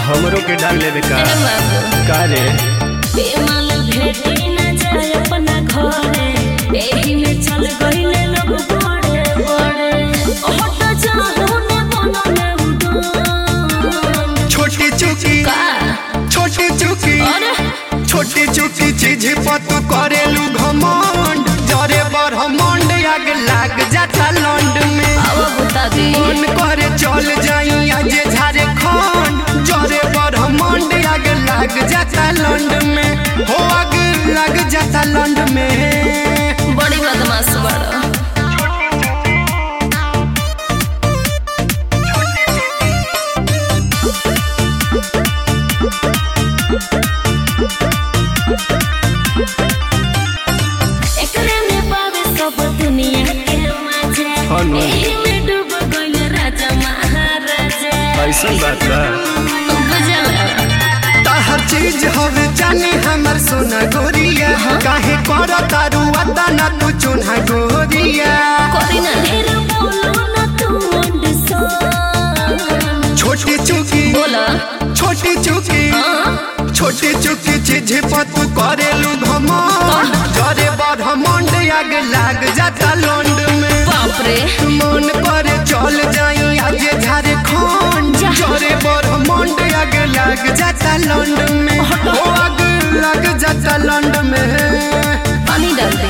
हमरो के डाल लेबे का ए बाबू का रे बेमाल भेटी न जाए अपना घरे एही में चल गईले लोग बड़े बड़े हट जाहू ने बनले उड़ान छोटी चुकी का छोटी चुकी अरे छोटी चुकी चीज पर तू करेलू घमंड जरे ब्रह्मांड आग लाग जाता लंड में अब बता दी मन करे चल जाई आज झारखंड जरे ब्रह्मांड आग लाग जाता लंड में हो आग लाग जाता लंड में बड़ी बदमाश बड़ा एकरे में पावे सब दुनिया के मजा हाँ नु। एही में डूब गइल राजा महाराजा ऐसन बात बा बुझला हर चीज हवे जाने हमर सोना गोरिया काहे कर तारू अदा ना तू चुना गोरिया कोरी ना ढेर बोलो ना तू अंडसान छोटी चुकी बोला छोटी चुकी हाँ छोटी चुकी चीज पर तू करेलू घमंड जरे ब्रह्मांड आग लाग जाता लंड में बाप रे मन करे चल जाई आज झारखंड जा। जरे ब्रह्मांड आग लाग जाता लंड में ओ आग लाग जाता लंड में पानी डाल दे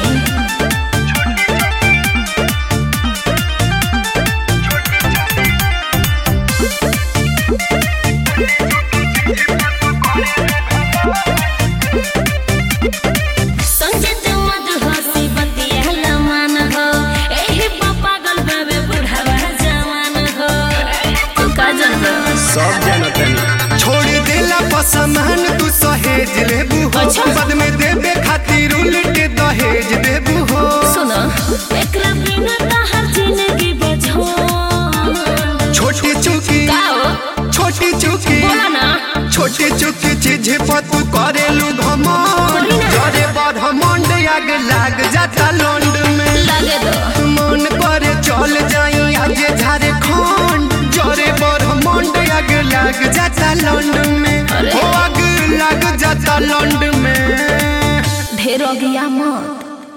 संजत मधुहसी बतिया मान हो एही पा पागल बाबे बुढ़ावा जवान हो तू का जानबो सब जानत हनी छोड़ देला पसमान तू सहेज लेबू हो अच्छा। बाद में देबे खातिर उल्ट दहेज देबू हो सुनो एकरा बिना तहर जिंदगी बझो छोटी चुकी का हो छोटी चुकी बोला ना छोटी चुकी चीज पर तू करेलू घमंड बोली ना। जरे ब्रह्मांड आग लाग जाता लंड में लगे दो मन करे चल जाई आज झारखंड जरे ब्रह्मांड आग लाग जाता लंड में अरे। हो आग लाग जाता लंड में ढेर हो गया मत